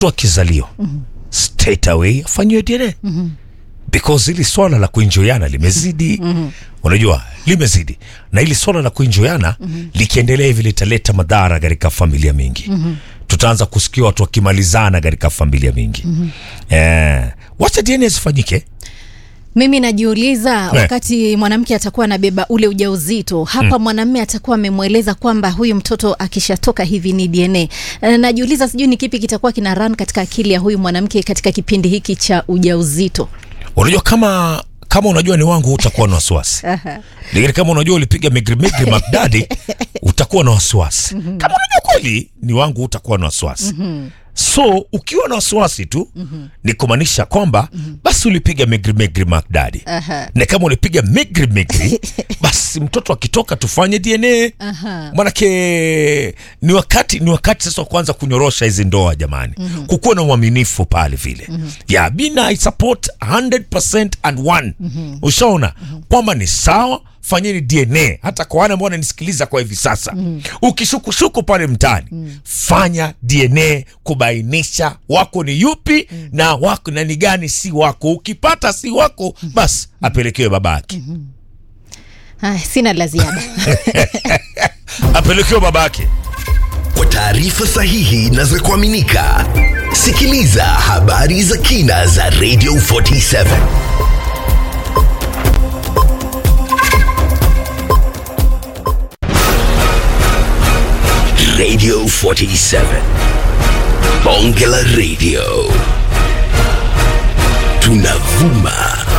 mtoto akizaliwa straight away afanyiwe DNA because hili swala la kuinjoyana limezidi unajua limezidi na hili swala la kuinjoyana likiendelea hivi litaleta madhara katika familia mingi tutaanza kusikia watu wakimalizana katika familia mingi eh, wacha DNA zifanyike Mimi najiuliza wakati mwanamke atakuwa anabeba ule ujauzito hapa, mwanamume atakuwa amemweleza kwamba huyu mtoto akishatoka hivi ni DNA. Eh, Najiuliza sijui ni kipi kitakuwa kina run katika akili ya huyu mwanamke katika kipindi hiki cha ujauzito. unajua kama kama unajua ni wangu utakuwa na wasiwasi lakini kama unajua ulipiga migri migri magdadi utakuwa na wasiwasi kama unajua kweli ni wangu utakuwa na wasiwasi so ukiwa na wasiwasi tu ni kumaanisha kwamba basi ulipiga migri migri magdadi Aha. na kama ulipiga migri migri basi mtoto akitoka tufanye dna Aha. manake ni wakati ni wakati sasa wa kuanza kunyorosha hizi ndoa jamani kukuwa na uaminifu pale vile ya bina I support 100% and one ushaona kwamba ni sawa fanyeni dna hata kwa wale ambao wananisikiliza kwa hivi sasa ukishukushuku pale mtaani fanya dna kubainisha wako ni yupi na wako na ni gani si wako ukipata si wako basi apelekewe babake Ay, sina la ziada. apelekewe babake Kwa taarifa sahihi na za kuaminika, sikiliza habari za kina za Radio 47 Radio 47 Bonge la Radio tunavuma